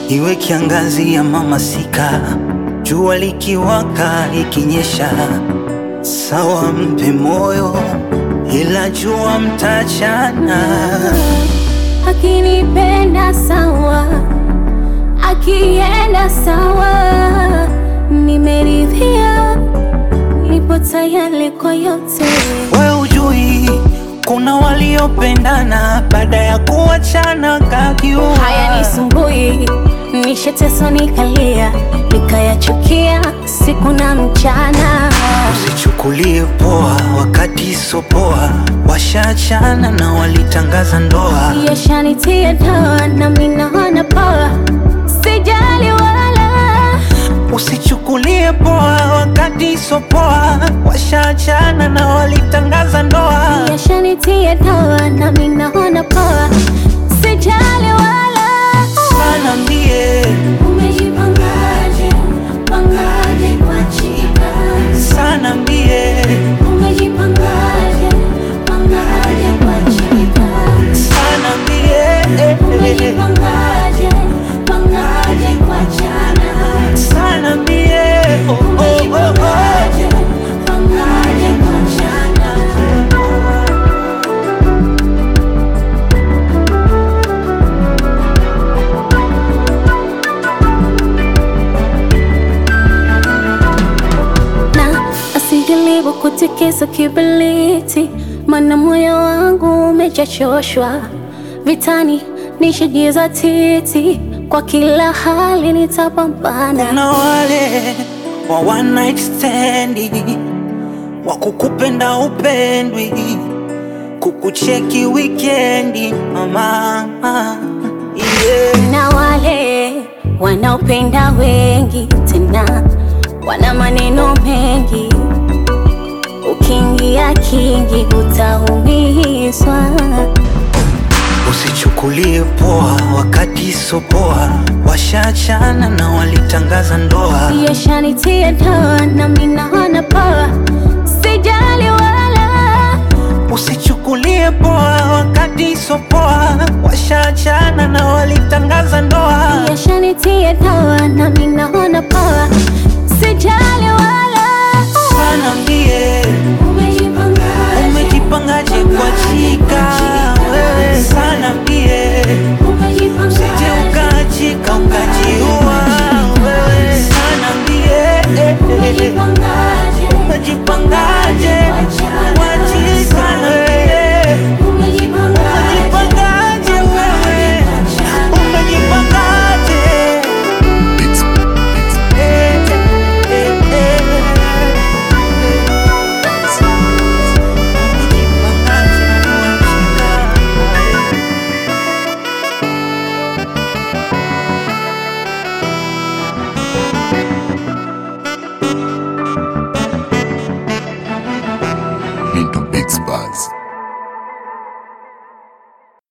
iwe kiangazi ya masika, jua likiwaka likinyesha, sawa mpe moyo, ila jua mtachana. Akinipenda sawa, akienda sawa, nimeridhia, nipo tayari kwa yote. We ujui kuna waliopendana baada ya kuachana kakiua. Haya nisumbui, nishateso nikalia, nikayachukia siku na mchana. Usichukulie poa wakati sopoa, washaachana na walitangaza ndoa. Yashanitia dawa na mimi naona poa, sijali wala Usichukulie poa wakati sopoa, washaachana na walitangaza ndoa. Yashanitia dawa na mimi naona poa, sijali wala Sana mbie, Umejipangaje, pangaje kwa chika? sana mbie, Umejipangaje, pangaje kwa chika? sana mbie, Umejipangaje, pangaje kwa chana? sana mbie, oh, oh, oh, oh. Umejipangaje, pangaje kwa chana? na asijaribu kutikisa kibiliti, mana moyo wangu umejachoshwa vitani, nishajiza titi, kwa kila hali nitapambana. Kuna wale wa one night stand wa kukupenda upendwi, kukucheki wikendi mama, yeah. na wale wanaopenda wengi tena wana maneno mengi, ukiingia kingi utaumizwa. Usichukulie poa wakati sopoa, washaachana na walitangaza ndoa. Yashanitia dawa na mimi naona poa, sijali wala Usichukulie poa wakati sopoa, washaachana na walitangaza ndoa. Yashanitia dawa na mimi naona